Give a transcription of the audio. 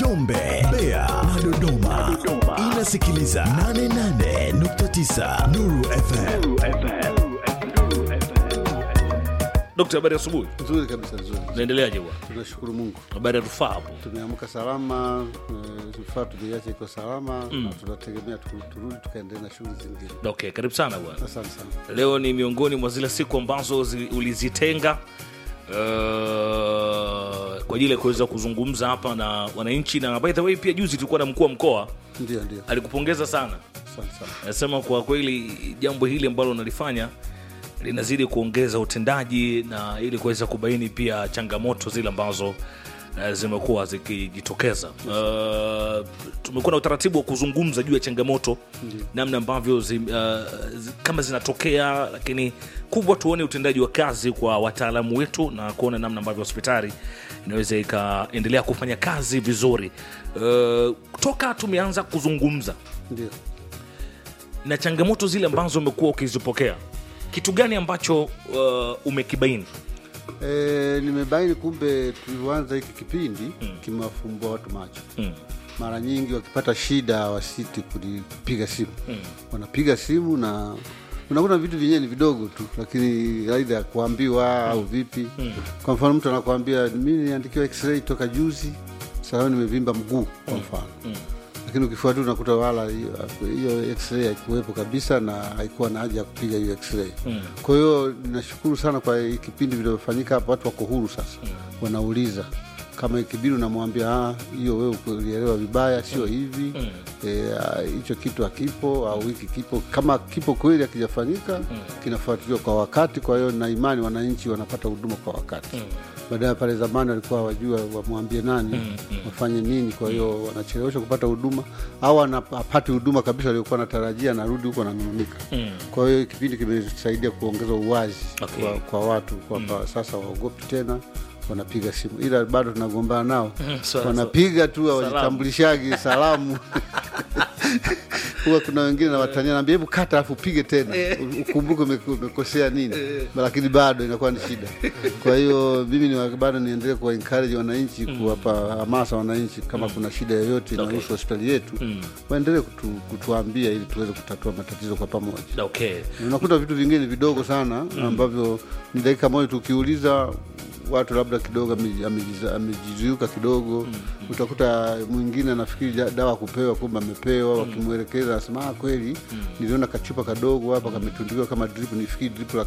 Njombe, Mbeya na Dodoma. Inasikiliza 88.9 Nuru FM. Dokta, habari ya asubuhi. Nzuri kabisa, nzuri. Naendeleaje bwana? Tunashukuru Mungu, Habari ya rufaa hapo. tumeamka salama, eh, vifaa tumeiacha iko salama na tunategemea tu- turudi tukaendelea na shughuli zingine. Okay, karibu sana bwana. Asante sana. Leo ni miongoni mwa zile siku ambazo zi, ulizitenga uh, kwa ajili ya kuweza kuzungumza hapa na wananchi, na by the way pia juzi tulikuwa na mkuu wa mkoa Ndio, ndio, alikupongeza sana, asante sana. anasema kwa kweli jambo hili ambalo unalifanya linazidi kuongeza utendaji na ili kuweza kubaini pia changamoto zile ambazo uh, zimekuwa zikijitokeza. Uh, tumekuwa na utaratibu wa kuzungumza juu ya changamoto namna ambavyo zi, uh, zi, kama zinatokea, lakini kubwa tuone utendaji wa kazi kwa wataalamu wetu na kuona namna ambavyo hospitali inaweza ikaendelea kufanya kazi vizuri. Uh, toka tumeanza kuzungumza Ndio, na changamoto zile ambazo umekuwa ukizipokea, kitu gani ambacho uh, umekibaini? e, nimebaini kumbe tulivyoanza hiki kipindi kimewafumbua watu macho. Mm. Mara nyingi wakipata shida wasiti kupiga simu, wanapiga simu na unakuta vitu vyenyewe ni vidogo tu, lakini aidha ya kuambiwa au vipi. Kwa mfano mtu anakuambia mi niandikiwa x-ray toka juzi, sasa nimevimba mguu kwa mfano lakini ukifuatia unakuta wala hiyo hiyo x-ray haikuwepo kabisa na haikuwa na haja ya kupiga hiyo x-ray. Kwa hiyo ninashukuru sana kwa hii kipindi vilivyofanyika hapa, watu wako huru sasa, wanauliza kama ikibidi unamwambia "Ah, hiyo wewe ulielewa vibaya, sio hivi Eh, ah, hicho kitu hakipo au hiki kipo. Kama kipo kweli hakijafanyika, kinafuatiliwa kwa wakati. Kwa hiyo na imani wananchi wanapata huduma kwa wakati baadaye pale zamani walikuwa wajua wamwambie nani wafanye nini, kwa hiyo wanachelewesha kupata huduma au anapati huduma kabisa waliokuwa natarajia, narudi huko ananung'unika. Kwa hiyo kipindi kimesaidia kuongeza uwazi Okay. kwa, kwa watu kwamba sasa waogopi tena wanapiga simu, ila bado tunagombana nao so- wanapiga tu hawajitambulishagi salamu huwa kuna wengine na watania naambia hebu kata alafu upige tena U- ukumbuke ume- umekosea nini lakini bado inakuwa ni shida kwa hiyo mimi ni bado niendelee kuwa encourage wananchi kuwapa hamasa wananchi kama kuna shida yoyote inahusu hospitali yetu waendelee kutu, kutuambia ili tuweze kutatua matatizo kwa pamoja Okay. unakuta vitu vingine vidogo sana ambavyo ni dakika moja tukiuliza watu labda kidogo ame- amejiza- amejizuiuka kidogo utakuta mwingine anafikiri ja- dawa kupewa kumbe amepewa wakimwelekeza anasema "Ah, kweli niliona kachupa kadogo hapa kametundikiwa kama drip nifikiri drip la